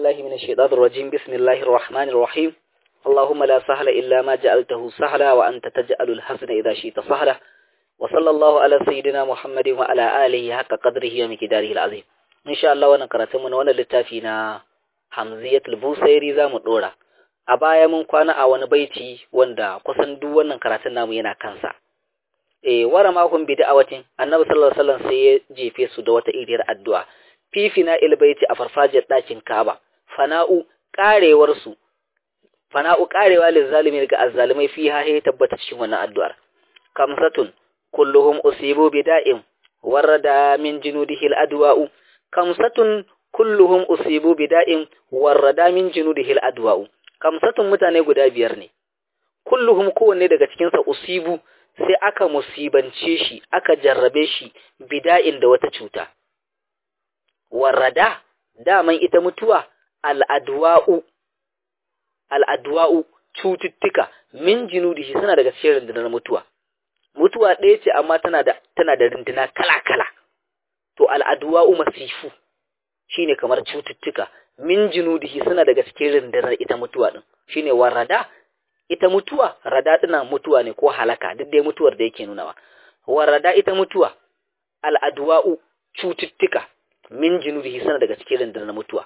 بالله من الشيطان الرجيم بسم الله الرحمن الرحيم اللهم لا سهل إلا ما جعلته سهلا وأنت تجعل الحسن إذا شئت سهلا وصلى الله على سيدنا محمد وعلى آله حق قدره ومقداره العظيم إن شاء الله وانا قرأتم وانا لتافينا حمزية البوسيري ذا مدورة a baya mun kwana a wani baiti wanda kusan duk wannan karatun namu yana kansa eh wara makon bid'awatin annabi sallallahu alaihi wasallam sai ya jefe su da wata iriyar addu'a fifina ilbaiti a farfajiyar ɗakin Ka'aba fana'u karewar su fana'u karewa lil zalimin ga azzalimai fi ha ya tabbata cikin wannan addu'ar kamsatun kulluhum usibu bida'in warada min junudihi al-adwa'u kamsatun kulluhum usibu bida'in warada min junudihi al-adwa'u kamsatun mutane guda biyar ne kulluhum kowanne daga cikinsa usibu sai aka musibance shi aka jarrabe shi bida'in da wata cuta warrada daman ita mutuwa al'adwa'u al'adwa'u cututtuka min jinudihi suna daga cikin rundunar mutuwa mutuwa ɗaya ce amma tana da tana da runduna kala-kala to al'adwa'u masifu shine kamar cututtuka min jinudihi suna daga cikin rundunar ita mutuwa din shine warrada ita mutuwa rada tana mutuwa ne ko halaka duk dai mutuwar da yake nunawa warada ita mutuwa al'adwa'u cututtuka min jinudihi sana daga cikin rundunar mutuwa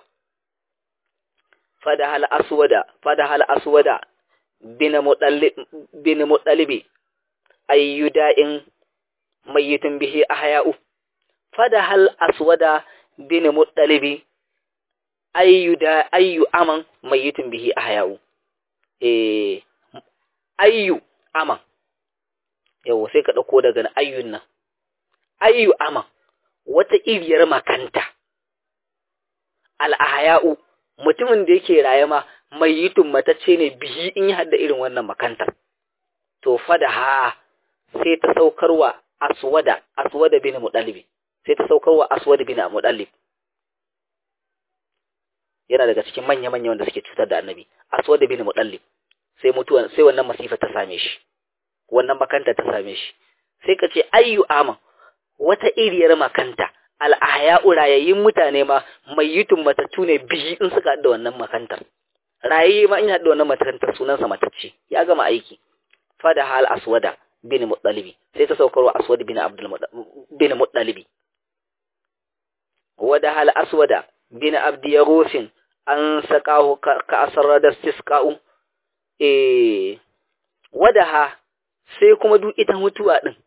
fada hal aswada fada hal aswada bin mudallib bin mudallibi ayyuda'in mayyitun bihi ahya'u fada hal aswada bin mudallibi ayyuda ayyu aman mayyitun bihi ahya'u eh ayyu aman yau sai ka ɗauko daga ayyun nan ayyu aman wata iriyar makanta al'ahaya'u mutumin da yake raye ma mai yitun matacce ne biyi in yi hada irin wannan makantar to fada ha sai ta saukarwa aswada aswada bin mudallibi sai ta saukarwa aswada bin mudallib yana daga cikin manya-manya wanda suke cutar da annabi aswada bin mudallib sai mutuwa sai wannan masifa ta same shi wannan makanta ta same shi sai ka ce ayyu ama wata iriyar makanta al'ahya'u rayayyun mutane ma mayyitun matattu ne biyi in suka da wannan makantar rayayye ma in ya da wannan makantar sunansa matacce ya gama aiki fada hal aswada bin muttalibi sai ta saukarwa aswad bin abdul bin muttalibi wada hal aswada bin abdi yarusin an saqahu ka asrar da istisqa'u eh wadaha sai kuma duk ita mutuwa din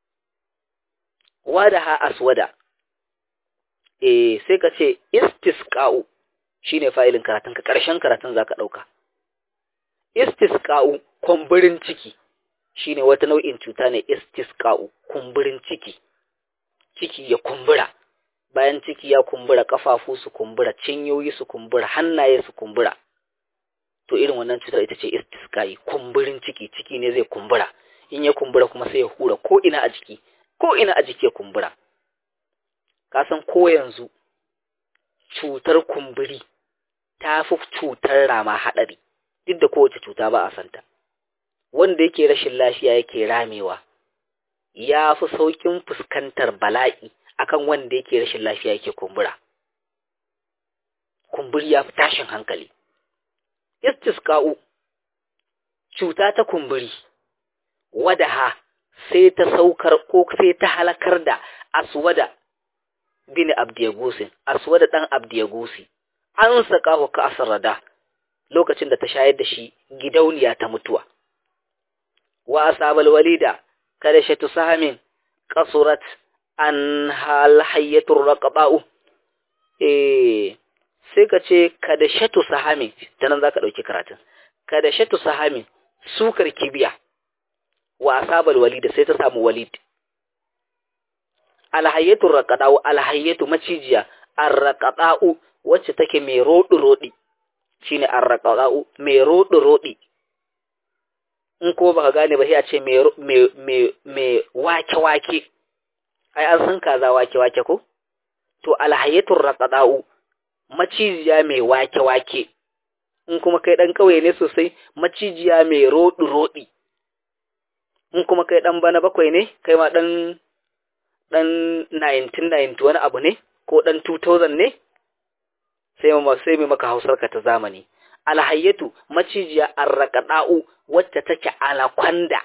wadaha aswada eh sai ka ce istisqa'u shine fa'ilin karatun ka karshen karatun zaka dauka istisqa'u kumburin ciki shine wata nau'in cuta ne istisqa'u kumburin ciki ciki ya kumbura bayan ciki ya kumbura kafafu su kumbura cinyoyi su kumbura hannaye su kumbura to irin wannan cutar ita ce istiskai kumburin ciki ciki ne zai kumbura in ya kumbura kuma sai ya hura ko ina a jiki ko ina a jiki ya kumbura ka san ko yanzu cutar kumburi ta fi cutar rama haɗari duk da kowace cuta ba a santa wanda yake rashin lafiya yake ramewa ya fi saukin fuskantar bala'i akan wanda yake rashin lafiya yake kumbura kumburi ya fi tashin hankali istisqa'u cuta ta kumburi wadaha sai ta saukar ko sai ta halakar da aswada bin abdiyagusin aswada dan abdiyagusi an saka ka asrada lokacin da ta shayar da shi gidauniya ta mutuwa wa asabal walida kada shatu sahamin qasurat an hal hayyatur raqaba'u eh sai ka ce kada shatu sahami ta nan za ka ɗauki karatun kada shatu sahami sukar kibiya wa asabal walida sai ta samu walid alhayyatu raqada'u alhayyatu macijiya arraqada'u wacce take mai rodi rodi shine arraqada'u mai rodi rodi in ko baka gane ba sai a ce mai mai mai wake wake ai an san kaza wake wake ko to alhayyatu raqada'u macijiya mai wake-wake, in kuma kai ɗan ƙauye ne sosai, macijiya mai roɗi-roɗi, in kuma kai ɗan bana bakwai ne, kai ma ɗan ɗan 1990 wani abu ne, ko ɗan 2000 ne, sai mu sai mu maka hausar ka ta zamani alhayyatu macijiya arraqada'u wacce take anaconda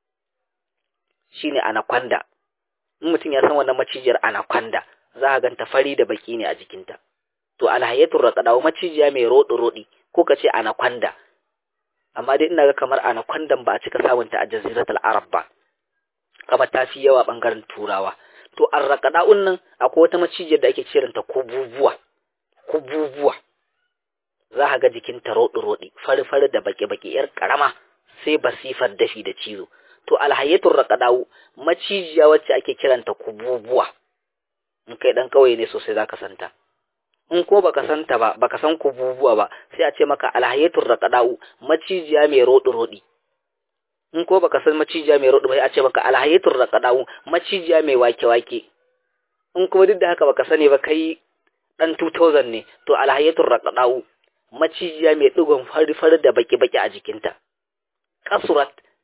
shine anaconda in mutum ya san wannan macijiyar anaconda za a ganta fari da baki ne a jikinta to alhayyatu raqada'u macijiya mai rodi rodi ko kace anaconda amma dai ina ga kamar anacondan ba a cika samunta a jaziratul arab ba kamar ta fi yawa bangaren turawa to arraqada'un nan akwai wata macijiyar da ake kiranta kububuwa kububuwa za ka ga jikinta roɗi-roɗi fari-fari da baƙi-baƙi ‘yar ƙarama sai basifar dafi da cizo. To alhayyatun raƙaɗawu macijiya wacce ake kiranta kububuwa. In kai ɗan kawai ne sosai za ka santa. In ko baka santa ba, baka san kububuwa ba, sai a ce maka alhayyatun raƙaɗawu macijiya mai roɗi-roɗi. In ko baka san macijiya mai roɗi ba, sai a ce maka alhayyatun raƙaɗawu macijiya mai wake-wake. In kuma duk da haka baka sani ba kai ɗan 2000 ne, to alhayyatun raƙaɗawu macijiya mai ɗigon fari-fari da baki-baki a jikinta. Kasurat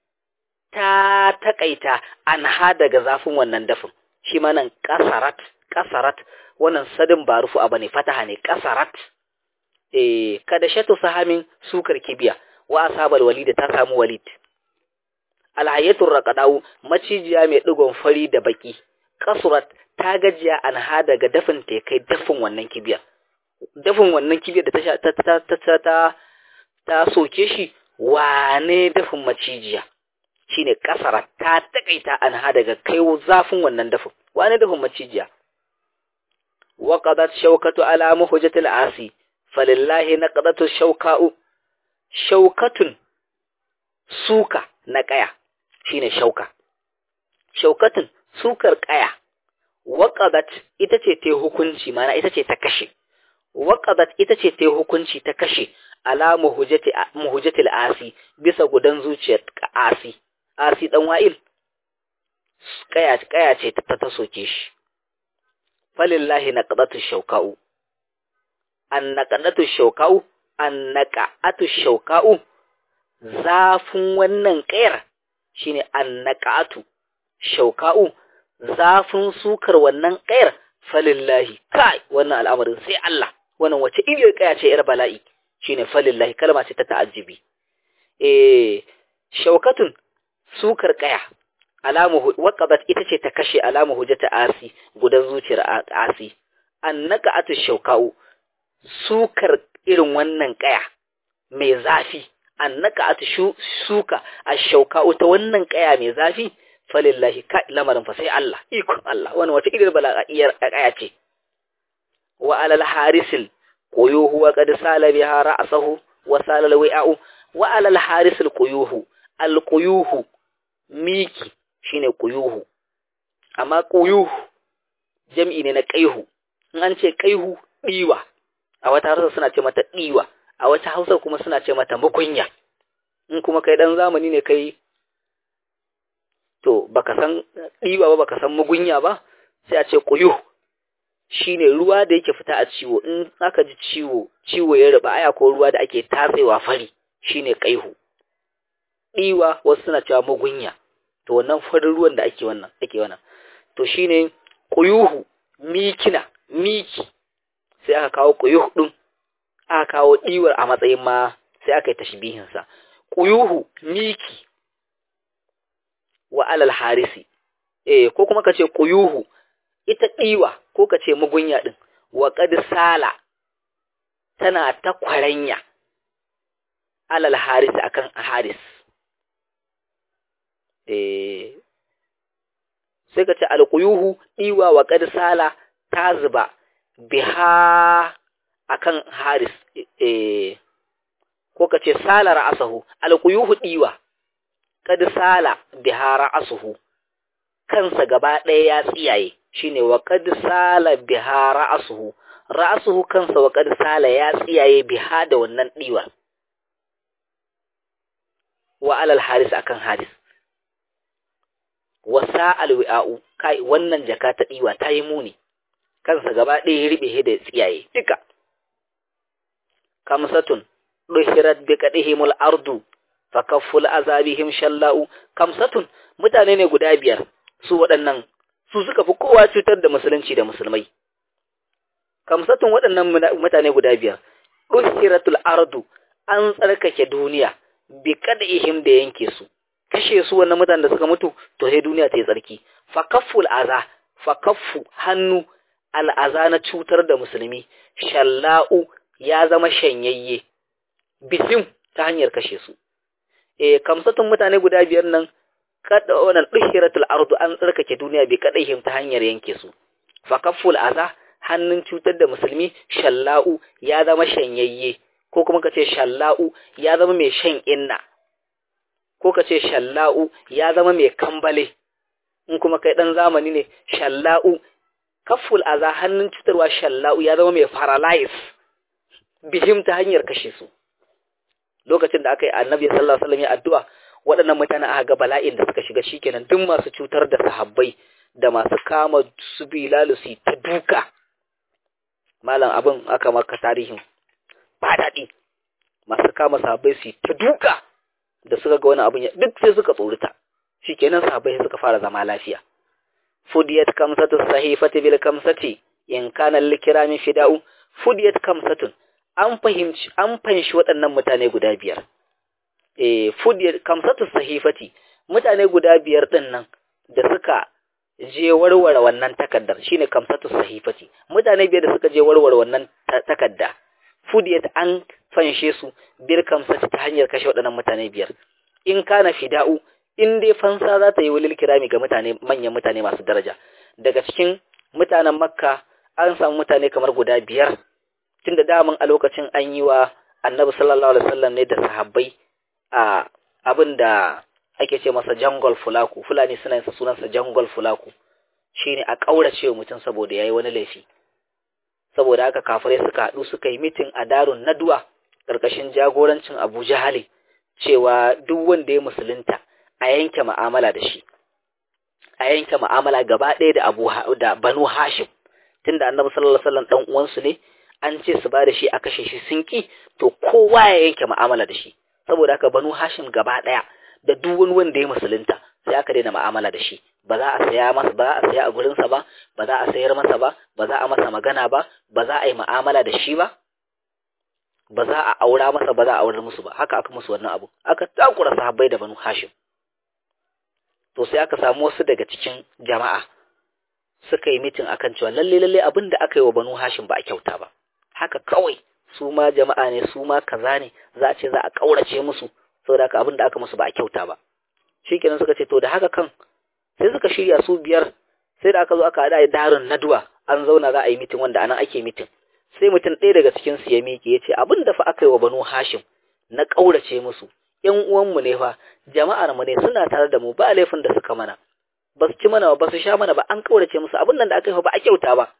ta taƙaita an ha daga zafin wannan dafin, shi ma nan ƙasarat, ƙasarat, wannan sadin ba rufu abu ne fataha ne, ƙasarat. E, kada shatu sahamin sukar kibiya, wa asabal walida ta samu walid. Alhayatun raƙaɗawu macijiya mai ɗigon fari da baki, kasurat ta gajiya an ha daga dafin ta kai dafin wannan kibiyar. dafin wannan kibiyar da ta ta ta ta ta soke shi wane dafin macijiya shine kasara ta takaita an ha daga kai zafin wannan dafin wane dafin macijiya wa qadat shawkatu ala muhjatil asi falillahi naqadatu shawka'u shawkatun suka na kaya shine shauka shaukatun sukar kaya waqadat ita ce ta hukunci mana ita ce ta kashe waƙadat ita ce ta hukunci ta kashe ala muhujjatil asi bisa gudan zuciyar asi asi dan wa'il kaya kaya ce ta ta soke shi falillahi naqadatu shauka'u an naqadatu shauka'u an naqatu shauka'u zafin wannan kayar shine an naqatu shauka'u zafin sukar wannan kayar falillahi kai wannan al'amarin sai Allah wannan wace iriyar kaya ce yar bala'i shine falillahi kalma ce ta ta'ajjibi eh shaukatun sukar kaya alamu waqabat ita ce ta kashe alamu hujjata asi gudan zuciyar asi annaka atu shaukau sukar irin wannan kaya mai zafi annaka atu suka ashaukau ta wannan kaya mai zafi falillahi ka lamarin fa sai Allah ikon Allah wannan wace irin bala'iyar kaya ce wa alal harisil quyuhu wa qad sala biha ra'sahu wa sala alwi'u wa alal harisil quyuhu al quyuhu miki shine quyuhu amma quyuhu jam'i ne na qaihu in an ce qaihu diwa a wata Hausa suna ce mata diwa a wata Hausa kuma suna ce mata mukunya in kuma kai dan zamani ne kai to baka san diwa ba baka san mugunya ba sai a ce quyuhu shine ruwa da yake fita a ciwo in aka ji ciwo ciwo ya ruba aya ko ruwa da ake tatsewa fari shine kaihu diwa wasu suna cewa mugunya to wannan farin ruwan da ake wannan ake wannan to shine quyuhu mikina miki sai aka kawo quyuhu din aka kawo diwar a matsayin ma sai aka yi tashbihin sa quyuhu miki wa alal harisi eh ko kuma kace quyuhu ita ɗiwa ko ka ce mugunya ɗin, wa sala tana ta kwaranya alal haris akan haris. E, sai ka ce alƙuyuhu ɗiwa wa sala ta zuba biha akan haris, e, ko ka ce sala ra'asahu, alƙuyuhu ɗiwa, sala biha ra'asuhu, kansa gaba ɗaya ya tsiyaye. shine wa qad sala biha ra'suhu ra'suhu kansa wa qad sala ya tsiyaye biha da wannan diwa wa alal haris akan haris wa sa'al wi'a'u kai wannan jaka ta diwa ta yi muni kansa gaba ɗaya ya ribe da tsiyaye duka kamsatun duhirat bi qadihimul ardu fakafful azabihim shalla'u kamsatun mutane ne guda biyar su waɗannan su suka fi kowa cutar da musulunci da musulmai kamsatun waɗannan mutane guda biyar uhiratul ardu an tsarkake duniya bi ihim da yanke su kashe su wannan mutanen da suka mutu to sai duniya ta yi tsarki fa kafful aza fa kaffu hannu al'aza na cutar da musulmi shalla'u ya zama shanyayye bisim ta hanyar kashe su eh kamsatun mutane guda biyar nan kada wannan duhiratul ardu an tsarkake duniya bi ihim ta hanyar yanke su fa kafful aza hannun cutar da musulmi shalla'u ya zama shanyayye ko kuma ka ce shalla'u ya zama mai shan inna ko ka ce shalla'u ya zama mai kambale in kuma kai dan zamani ne shalla'u kafful aza hannun cutarwa shalla'u ya zama mai paralyze bihim ta hanyar kashe su lokacin da aka yi annabi sallallahu alaihi wasallam ya addu'a waɗannan mutane aka ga bala'in da suka shiga shikenan duk masu cutar da sahabbai da masu kama su bilalu su ta duka malam abin aka maka tarihin ba daɗi masu kama sahabbai su ta duka da suka ga wani abin duk sai suka tsorita shikenan sahabbai suka fara zama lafiya fudiyat kamsatu sahifati bil kamsati in kana likirami fida'u fudiyat kamsatun an fahimci an fanshi waɗannan mutane guda biyar eh fudiyat kamsatu sahifati mutane guda biyar din nan da suka je warware wannan takaddar shine kamsatu sahifati mutane biyar da suka je warware wannan takadda fudiyat an fanshe su bir kamsati ta hanyar kashe waɗannan mutane biyar in kana fida'u in dai fansa za ta yi wulil kirami ga mutane manyan mutane masu daraja daga cikin mutanen makka an samu mutane kamar guda biyar tunda daman a lokacin an yi wa annabi sallallahu alaihi wasallam ne da sahabbai a abin da ake ce masa jangol fulaku fulani suna yin sunansa jangol fulaku shine a kaurace mutum saboda yayi wani laifi saboda haka kafirai suka haɗu suka yi mitin a darun naduwa ƙarƙashin jagorancin Abu Jahali cewa duk wanda ya musulunta a yanke mu'amala da shi a yanke mu'amala gaba ɗaya da Abu da Banu Hashim tunda Annabi sallallahu alaihi wasallam dan uwansu ne an ce su ba da shi a kashe shi sun ki to kowa ya yanke mu'amala da shi saboda haka Banu Hashim gaba ɗaya da duk wani wanda ya musulunta sai aka daina mu'amala da shi ba za a saya masa ba za a saya a gurinsa ba ba za a sayar masa ba ba za a masa magana ba ba za a yi mu'amala da shi ba ba za a aura masa ba za a aurar musu ba haka aka musu wannan abu aka takura sahabbai da banu hashim to sai aka samu wasu daga cikin jama'a suka yi mitin akan cewa lalle lalle abin da aka yi wa banu hashim ba a kyauta ba haka kawai su ma jama'a ne su ma kaza ne za a ce za a kaurace musu saboda haka abin da aka musu ba a kyauta ba shikenan suka ce to da haka kan sai suka shirya su biyar sai da aka zo aka haɗa darin naduwa an zauna za a yi mitin wanda anan ake mitin sai mutum ɗaya daga cikin su ya miƙe ya ce abin da fa aka yi wa banu hashim na ƙaurace musu ƴan uwanmu ne fa jama'ar mu ne suna tare da mu ba laifin da suka mana ba su ci mana ba su sha mana ba an ƙaurace musu abin nan da aka yi ba a kyauta ba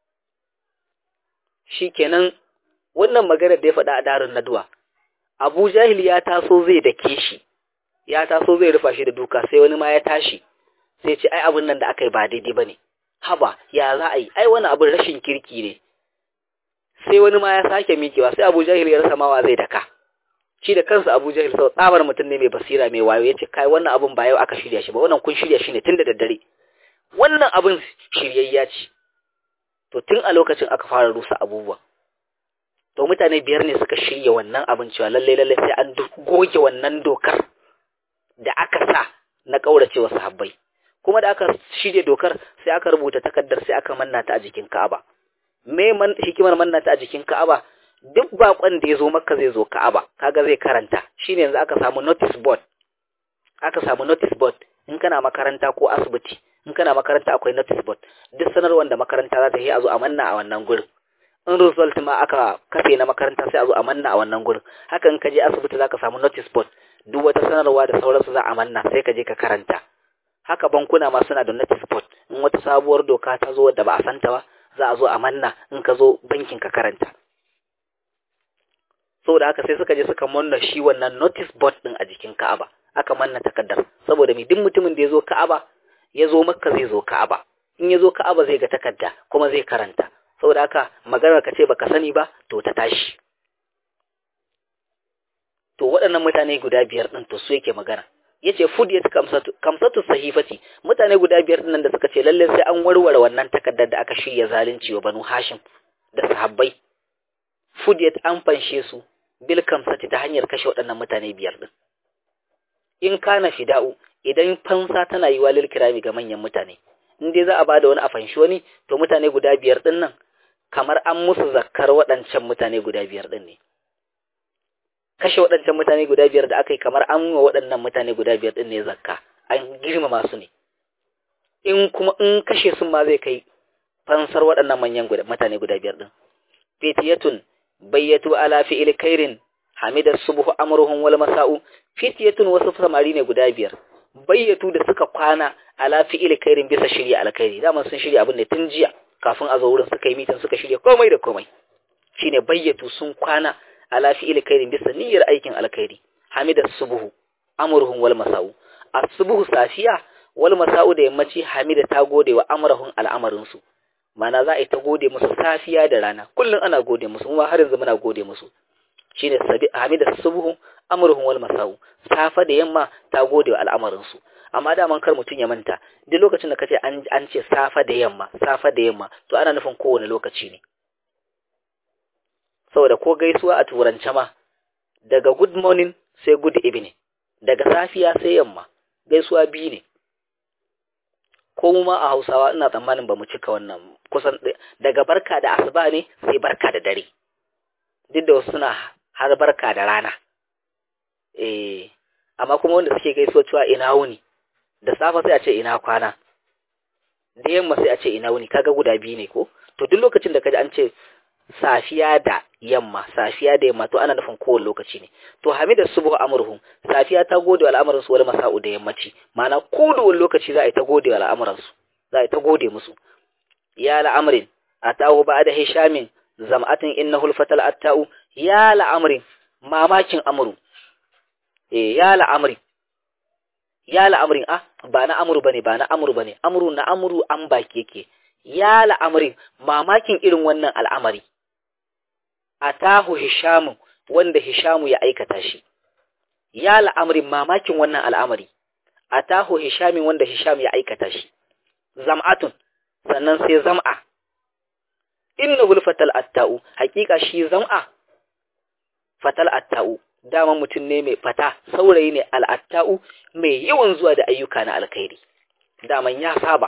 shikenan wannan maganar da ya faɗa a darin naduwa abu jahil ya taso zai dake shi ya taso zai rufa shi da duka sai wani ma ya tashi sai ce ai abin nan da aka yi ba daidai ba ne haba ya za a yi ai wani abin rashin kirki ne sai wani ma ya sake mikewa sai abu jahil ya rasa mawa zai daka shi da kansa abu jahil sau tsabar mutum ne mai basira mai wayo ya ce kai wannan abin ba yau aka shirya shi ba wannan kun shirya shi ne tun da daddare wannan abin shiryayya ce to tun a lokacin aka fara rusa abubuwa to mutane biyar ne suka shirya wannan abin cewa lalle lalle sai an goge wannan dokar da aka sa na kauracewa sahabbai kuma da aka shirya dokar sai aka rubuta takardar sai aka manna ta a jikin Ka'aba me man hikimar manna ta a jikin Ka'aba duk bakon da ya zo Makka zai zo Ka'aba kaga zai karanta shine yanzu aka samu notice board aka samu notice board in kana makaranta ko asibiti in kana makaranta akwai notice board duk sanarwar da makaranta za ta yi a zo a manna a wannan gurin in result ma aka kafe na makaranta sai a zo a manna a wannan gurin haka in ka je asibiti za ka samu notice board duk wata sanarwa da sauransu za a manna sai ka je ka karanta haka bankuna ma suna da notice board in wata sabuwar doka ta zo da ba a santa ba za a zo a manna in ka zo bankin ka karanta saboda haka sai suka je suka manna shi wannan notice board din a jikin Ka'aba aka manna takaddar saboda mai duk mutumin da ya zo Ka'aba ya zo Makka zai zo Ka'aba in ya zo Ka'aba zai ga takarda kuma zai karanta saboda haka maganar ka ce baka sani ba to ta tashi to waɗannan mutane guda biyar ɗin to su yake magana yace fudiyat kamsatu kamsatu sahifati mutane guda biyar ɗin da suka ce lalle sai an warware wannan takaddar da aka shirya zalunci wa banu hashim da sahabbai fudiyat an fanshe su bil kamsati ta hanyar kashe waɗannan mutane biyar din in kana fida'u idan fansa tana yi walil kirami ga manyan mutane in dai za a bada wani a fanshi wani to mutane guda biyar din nan kamar an musu zakkar waɗancan mutane guda biyar din ne kashe waɗancan mutane guda biyar da aka yi kamar an wa waɗannan mutane guda biyar din ne zakka an girmama su ne in kuma in kashe sun ma zai kai fansar waɗannan manyan mutane guda biyar din fitiyatun bayyatu ala fi'il kairin hamida subhu amruhum wal masa'u fitiyatun wasu samari ne guda biyar bayyatu da suka kwana ala fi'il kairin bisa shirya alkhairi dama sun shirya abin da tun jiya kafin a zo wurin suka yi mitin suka shirya komai da komai shine bayyatu sun kwana ala fi'il kairin bisa niyyar aikin alkhairi hamida subhu amruhum wal masa'u as-subhu safiya wal masa'u da yammaci hamida ta gode wa amrahum al'amarin su mana za a yi ta gode musu safiya da rana kullum ana gode musu kuma har yanzu muna gode musu shine sabi hamida subhu amruhum wal masau safa da yamma ta gode wa al'amarin su amma da man kar mutun ya manta duk lokacin da kace an an ce safa da yamma safa da yamma to ana nufin kowane lokaci ne saboda ko gaisuwa a turance ma daga good morning sai good evening daga safiya sai yamma gaisuwa biyu ne ko mu ma a Hausawa ina tsammanin ba mu cika wannan kusan daga barka da asuba ne sai barka da dare duk da wasu suna har barka da rana eh amma kuma wanda suke gaisuwa cewa ina wuni da safa sai a ce ina kwana da yamma sai a ce ina wuni kaga guda biyu ne ko to duk lokacin da kaji an ce safiya da yamma safiya da yamma to ana nufin kowane lokaci ne to hamida subhu amruhum safiya ta gode wa al'amuran su wal masa'u da yammaci ma'ana kowane lokaci za a yi ta gode wa al'amuran su za a yi ta gode musu ya la'amrin atahu ba'da hishamin zam'atin innahu al-fatal atta'u ya la'amrin mamakin amru eh ya la'amrin ya la'amrin ah ba na amru bane ba na amru bane amru na amru an baki yake ya la'amrin mamakin irin wannan al'amari atahu hishamu wanda hishamu ya aikata shi ya la'amrin mamakin wannan al'amari atahu hishamin wanda hisham ya aikata shi zam'atun sannan sai zam'a innahu fatal atta'u hakika shi zam'a fatal atta'u dama mutum ne mai fata saurayi ne al'atta'u mai yawan zuwa da ayyuka na alkhairi daman ya saba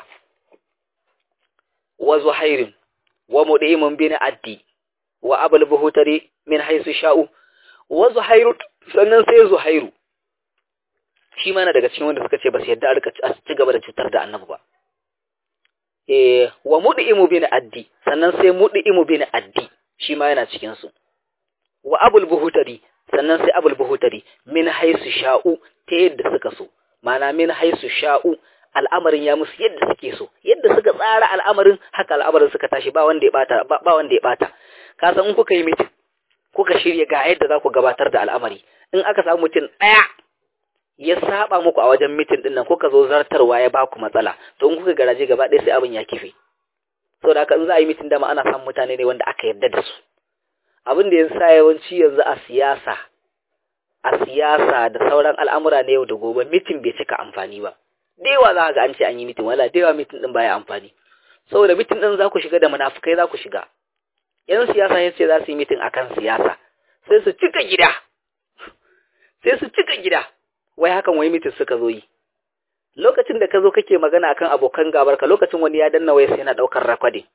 wa zuhairin wa mudimin bin addi wa abul buhutari min haisu sha'u wa zuhairu sannan sai zuhairu shi ma na daga cikin wanda suka ce ba su yadda a ci gaba da cutar da annabi ba eh wa mudimu bin addi sannan sai mudimu bin addi shi ma yana cikin su wa abul buhutari sannan sai abul buhutari min haisu sha'u ta yadda suka so mana min haisu sha'u al'amarin ya musu yadda suke so yadda suka tsara al'amarin haka al'amarin suka tashi ba wanda ya bata ba wanda ya bata ka san in kuka yi mitin kuka shirya ga yadda za ku gabatar da al'amari in aka samu mutum ɗaya ya saba muku a wajen mitin din nan kuka zo zartarwa ya ba ku matsala to in kuka garaje gaba ɗaya sai abin ya kife saboda haka in za a yi mitin dama ana samun mutane ne wanda aka yarda da su abin da ya sa yawanci yanzu a siyasa a siyasa da sauran al'amura na yau da gobe mitin bai cika amfani ba da yawa za ga an ce an yi mitin wala da yawa mitin din baya amfani saboda mitin din za ku shiga da munafukai za ku shiga yan siyasa ya ce za su yi mitin akan siyasa sai su cika gida sai su cika gida wai hakan wai mitin suka zo yi lokacin da ka zo kake magana akan abokan gabarka lokacin wani ya danna waya sai yana daukar rakwade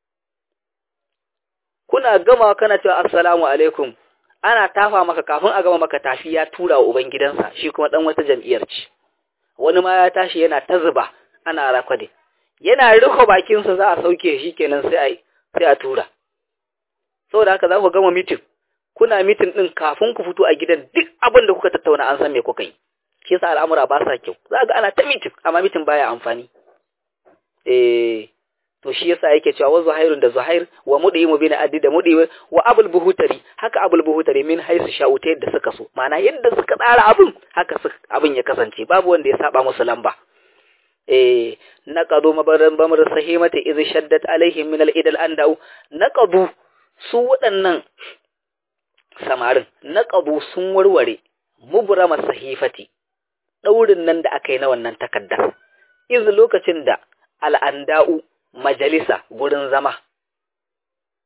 kuna gama kana cewa assalamu alaikum ana tafa maka kafin a gama maka tafi ya tura wa uban gidansa shi kuma dan wata jam'iyyar ce wani ma ya tashi yana ta zuba ana rakwade yana riko bakinsa za a sauke shi kenan sai a sai a tura saboda haka za ku gama mitin kuna mitin din kafin ku fito a gidan duk abin da kuka tattauna an san me kuka yi shi yasa al'amura ba sa kyau za ga ana ta mitin amma mitin baya amfani eh to shi yasa yake cewa wa zuhairun da zuhair wa mudimu bin addi da mudimu wa abul buhutari haka abul buhutari min haisu sha'uta yadda suka so ma'ana yadda suka tsara abin haka abin ya kasance babu wanda ya saba musu lamba eh naqadu mabaran bamr sahimati iz shaddat alaihim min al-idal andau naqadu su waɗannan samarin naqadu sun warware mubrama sahifati daurin nan da aka yi na wannan takaddar iz lokacin da al'anda'u majalisa gurin zama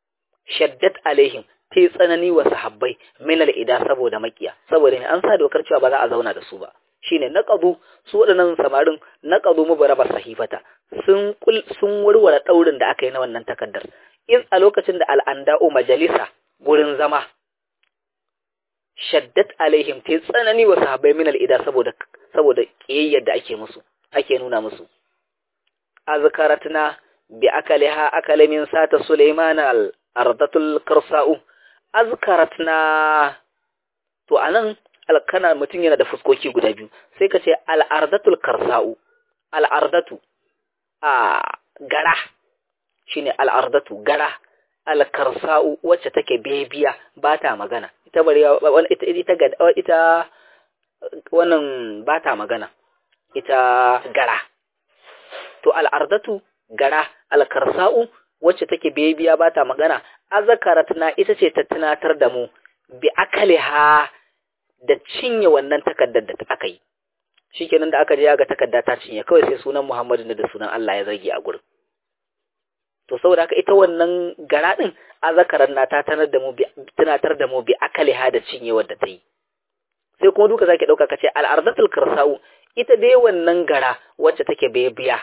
shaddat alaihim ta yi tsanani wa sahabbai minal ida saboda makiya saboda ne an sa dokar cewa ba za a zauna da su ba shine naqadu su waɗannan samarin naqadu mubaraba sahifata sun sun warware daurin da aka yi na wannan takaddar in a lokacin da al'anda'u majalisa gurin zama shaddat alaihim ta tsanani wa sahabbai min al'ida saboda saboda kiyayyar da ake musu ake nuna musu azkaratna bi akaliha akala min sata sulaiman al ardatul karsa'u azkaratna to anan alkana mutum yana da fuskoki guda biyu sai ka ce al ardatul karsa'u al ardatu a gara shine al ardatu gara al karsa'u wacce take bebiya ba ta magana ita bari ita ita ita wannan ba ta magana ita gara to al'ardatu gara alkarsa'u wacce take bebiya ba ta magana azakaratna ita ce ta tunatar da mu bi akaliha da cinye wannan takaddar da aka yi shikenan da aka je ga takarda ta cinye kawai sai sunan Muhammadu da sunan Allah ya zage a gurin to saboda haka ita wannan gara din azakaran na ta tanar da mu bi tunatar da mu bi akaliha da cinyewar da ta yi sai kuma duka zaki dauka kace al-ardatul karsa'u ita dai wannan gara wacce take bebiya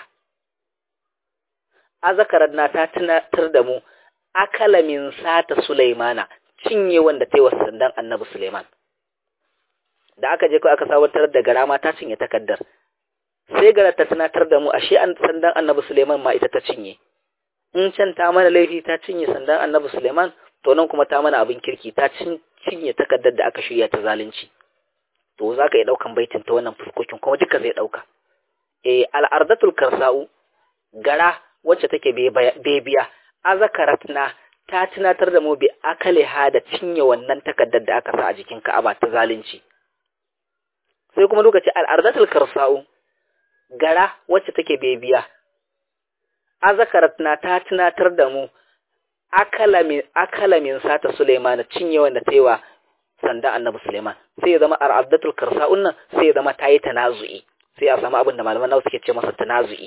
azakaran na ta tunatar da mu akala min sata sulaimana cinye wanda ta yi wa sandan annabi suleiman da aka je kawai aka sabantar da gara ma ta cinye takaddar sai gara ta tunatar da mu ashe an sandan annabi suleiman ma ita ta cinye in can ta mana laifi ta cinye sandan annabi suleiman to nan kuma ta mana abin kirki ta cinye takaddar da aka shirya ta zalunci to za ka iya ɗaukan baitin ta wannan fuskokin kuma duka zai ɗauka eh al'ardatul karsa'u gara wacce take bebiya azakaratna ta tunatar da mu bi akaliha da cinye wannan takaddar da aka sa a jikin ka'aba ta zalunci sai kuma lokaci al'ardatul karsa'u gara wacce take bebiya azakaratna ta tunatar da mu akala min sata Suleiman cinye wanda ta yi wa sanda annabi Suleiman sai ya zama al'ardatul karsa'un nan sai ya zama ta yi tanazu'i sai a samu abin da malaman nawa suke ce masa tanazu'i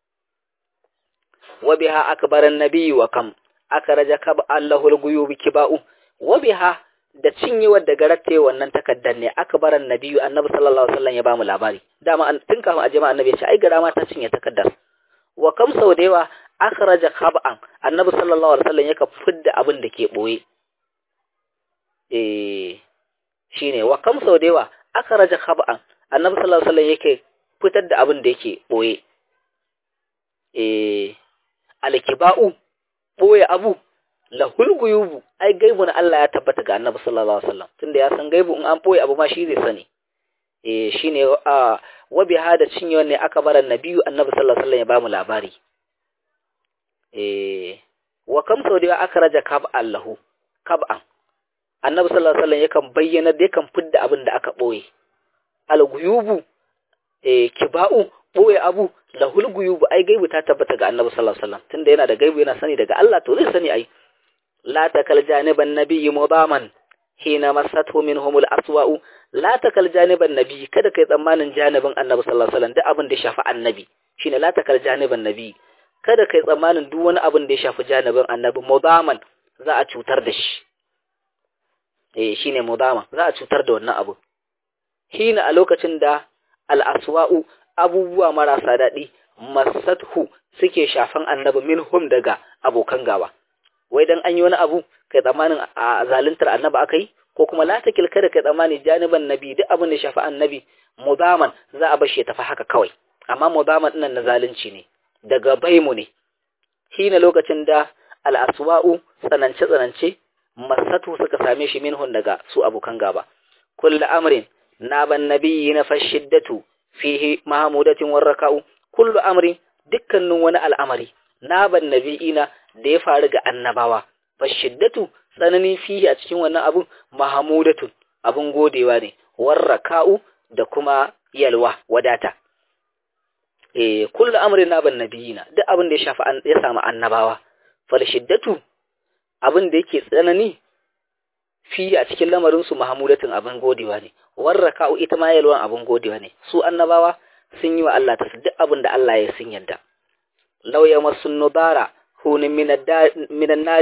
wa biha akbaran nabiyyu wa kam akaraja kab allahul guyubi kiba'u wa biha da cinyewar da garatte wannan takaddar ne akbaran nabiyyu annabi sallallahu alaihi wasallam ya bamu labari dama tun kafin a jama'a annabi ya ce ai gara ma ta cinye takaddar wa kam sau da yawa akhraja khab'an annabi sallallahu alaihi wasallam yaka fidda abin da ke boye eh shine wa kam sau da yawa akhraja khab'an annabi sallallahu alaihi wasallam yake fitar da abin da yake boye eh alkiba'u boye abu lahul guyubu ai gaibu na Allah ya tabbata ga annabi sallallahu alaihi wasallam tunda ya san gaibu in an boye abu ma shi zai sani eh shine a wa bi hada cinye ne aka bar annabiyu annabi sallallahu alaihi wasallam ya bamu labari eh wa kam sau da aka raja kab'an lahu kab'an annabi sallallahu alaihi wasallam yakan bayyana da yakan fidda abin da aka boye al-guyubu eh kiba'u boye abu lahul guyubu ai gaibu ta tabbata ga annabi sallallahu alaihi wasallam tunda yana da gaibu yana sani daga Allah to zai sani ai la takal janiban nabiyyi mudaman hina masathu minhumul aswa'u la takal janiban nabiyyi kada kai tsammanin janibin annabi sallallahu alaihi wasallam duk abin da ya shafi annabi shine la takal janiban nabiyyi kada kai tsammanin duk wani abin da ya shafi janibin annabi mudaman za a cutar da shi eh shine mudama za a cutar da wannan abu hina a lokacin da al-aswa'u abubuwa marasa daɗi masathu suke shafan annabi minhum daga abokan gaba wai dan an yi wani abu kai tsammanin a zaluntar annabi aka yi ko kuma la takil kada kai tsammani janiban nabi duk abin da shafi annabi mudaman za a bashi ya tafi haka kawai amma mudaman ɗinnan na zalunci ne daga baimu ne hina lokacin da al'aswa'u tsanance tsanance masatu suka same shi minhun daga su abokan gaba kullu amrin naban nabiyyi na fashiddatu fihi mahmudatin warraka'u kullu amrin dukkanin wani al'amari naban nabiyina da ya faru ga annabawa fashiddatu tsanani fihi a cikin wannan abun mahmudatun abun godewa ne warraka'u da kuma yalwa wadata eh kullu amrin naban nabiyina duk abin da ya shafi ya samu annabawa falshiddatu abin da yake tsanani fi a cikin lamarin su mahmudatun abin godewa ne warraka'u ita ma yalwan abin godewa ne su annabawa sun yi wa Allah ta duk abin da Allah ya sun yadda law yamassun nubara hunin minan nari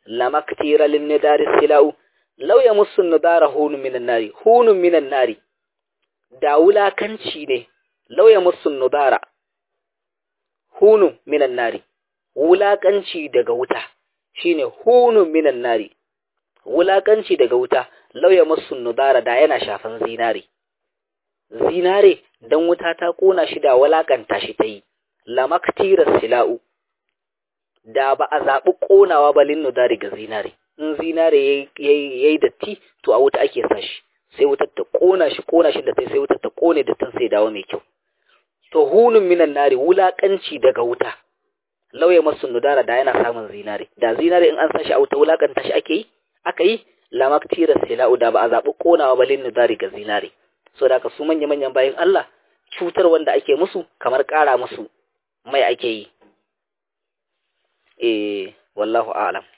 lamaktira lin nidari silau law yamussu nidara hunun minan nari hunun minan nari da wulakanci ne law yamussu nidara hunun minan nari wulakanci daga wuta shine hunun minan nari wulakanci daga wuta law yamussu nidara da yana shafan zinare zinare dan wuta ta kona shi da walakanta shi ta yi lamaktira sila'u da ba a zaɓi ƙonawa ba linnu da ga zinare in zinare ya yi datti to a wuta ake sa shi sai wutar ta ƙona shi ƙona shi da ta sai wutar ta ƙone da tun sai dawo mai kyau to hunun minan nari wulaƙanci daga wuta lauya masu nudara da yana samun zinare da zinare in an sa shi a wuta wulaƙanta shi ake yi aka yi lamaktira sila'u da ba a zaɓi ƙonawa ba linnu da ga zinare so da ka su manya-manyan bayan Allah cutar wanda ake musu kamar ƙara musu mai ake yi eh wallahu a'lam